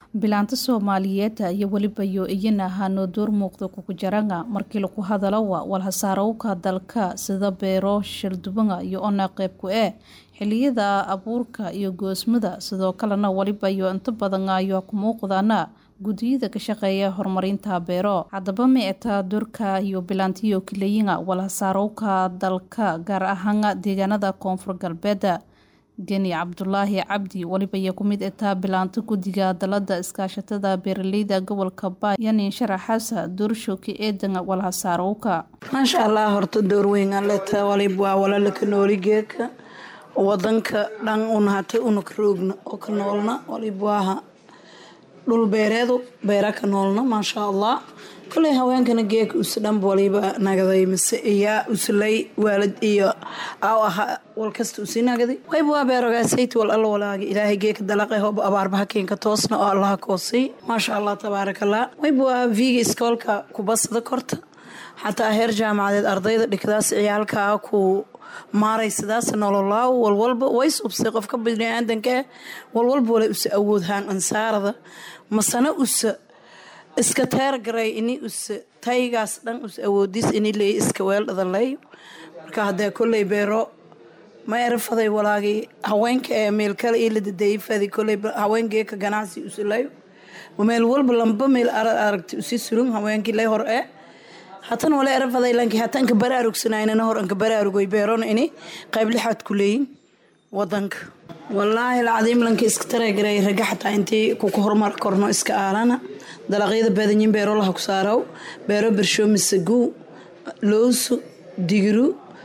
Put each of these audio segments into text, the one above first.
bilaanta soomaaliyeed iyo weliba yo iyana ahaanoo door muuqda kukujaranga markii lagu hadalowa walhasaarowka dalka sida beero shaldubanga iyo ona qeybku ee xiliyada abuurka iyo goosmada sidoo kalena weliba yo inta badan ayo ku muuqdaana guddiyada ka shaqeeya horumarinta beero haddaba micta doorka iyo bilaantiyo kilayinga walhasaarowka dalka gaar ahaan deegaanada koonfur galbeed geni cabdulaahi cabdi weliba iyo ku mid etaa bilaanto guddiga dalada iskaashatada beeraleyda gobolka baay yanin sharaxaasa doorshoki eedan walhasaarowka maasha allah horta door weyn aleta walib waa walalaka nooligeeka wadanka dhan una hata una ka roogna oo ka noolna walib waaha dhul beereedu beera ka noolna maasha allah koley haweenkana geeka usdhanba waliba nagaday mise iyaa uslay waalid iyo aw aha walkasta usii nagaday wayba waa beerogaasayt wal alla walaaga ilaahay geeka dalaqe hooba abaarbaha keenka toosna oo allaha koosay maasha allah tabaarakallah wayba waa viiga iskoolka kubasada korta xataa heer jaamacadeed ardayda dhigdaas ciyaalkaa ku maaray sidaas nololaaw walwalba way subsay qofka biniaadanka walwalba wala usa awoodhaan ansaarada masana usa iska teergaray ini usa taygaas dhan us awoodis ini leey iska weeldhadaleeyo marka haddee kolley beero ma erafaday walaagii haweenka ee meel kale io la dadeeyfadi kolley haweengeeka ganacsi usilayo meel walba lamba meel aragti usi surun haweenkii lay hor ee hatan wala erafaday lanki hata anka baraarugsanaynana hor anka baraarugoy beerona ini qayb lixaad ku leeyin wadanka wallaahi alcadiim lanka iska taregaray raga xataa intii kuka horumar korno iska aalana dalaqyada badanyin beero laha ku saaraw beero bersho misagu loosu digiru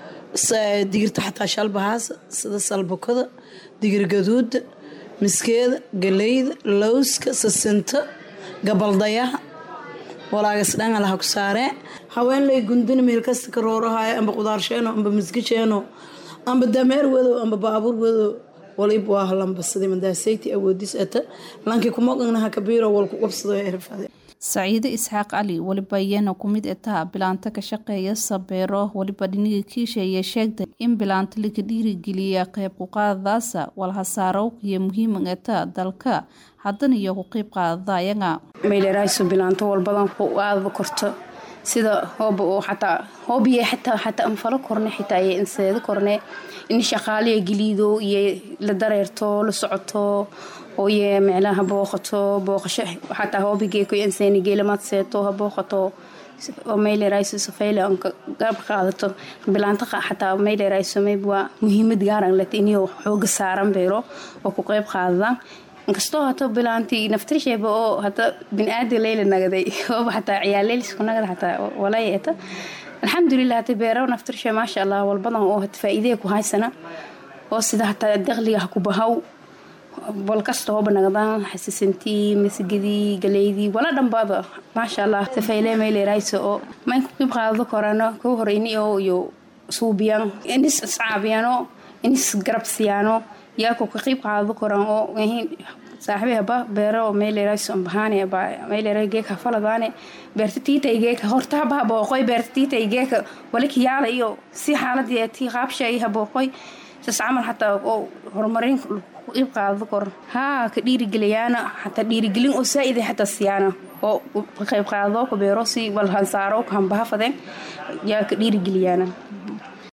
digirta xataa shalbahaasa sida salbakada digir gaduuda miskeeda galeyda lowska sasinta gabaldayaha walaagas dhan alaha ku saaree haween lay gundina meel kasta ka roorahayo amba qudaarsheeno amba misgasheeno amba dameer wadow amba baabuur wadow walib waa halambasada madaasayti awoodis ata lanki kumoganaha kabiiro walku qabsado erfade saciide isxaaq cali weliba iyana ku mid etaa bilaanta ka shaqeeya sabeero weliba dhiniga kiisheeye sheegtay in bilaanta laga dhiirigeliya qeyb kuqaadadaasa walhasaarowk iyo muhiiman etaa dalka haddana iyo ku qeyb qaadadayaga maylerayso bilaanto walbadan ku aadaba korto sida hooba oo xataa hoobiye xataa xataa anfalo korne xitaa iyo inseedo korne in shaqaaliya geliido iyo la dareerto la socoto ooye micnaha booqato booqasho xataa hoobigeeko inseeni geelamaad seeto ha booqato oo maylerayso safeyle anka garab qaadato bilaanta xataa maylerayso mayb waa muhiimad gaaran leta inuu xooga saaran beero oo ku qeyb qaadadaan inkastoo hato bilaanti naftirsheeba oo hata biniaadi leyla nagaday ooba xataa ciyaaleylisku nagada xataa walayeeta alxamdulilah hata beero naftirshe maasha allah walbadan oo hata faa-iidee ku haysana oo sida hataa daqliga ha ku bahaw walkasta hooba nagadaan xasisantii masgadii galeydii wala dhanbaada maasha allah safeyle maylerayso oo mayn ku qib qaadado korano kuu hore ini oo iyo suubiyan inis iscaabiyano inis garab siyaano yaa ku ka qiib qaadado koran oo saaxibe haba beero mayleraysobahaane mayleray geeka faladaane beerta tiitay geeka horta haba habooqoy beerta tiitay geeka waliki yaala iyo si xaaladii tii qaabshay habooqoy sas camal xataa oo horumarin qiib qaadado koran haa ka dhiirigeliyaana xataa dhiirigelin oo saa-ida xataa siyaana oo ka qayb qaadado ka beero si walhansaaro ka hambahafadeen yaa ka dhiirigeliyaana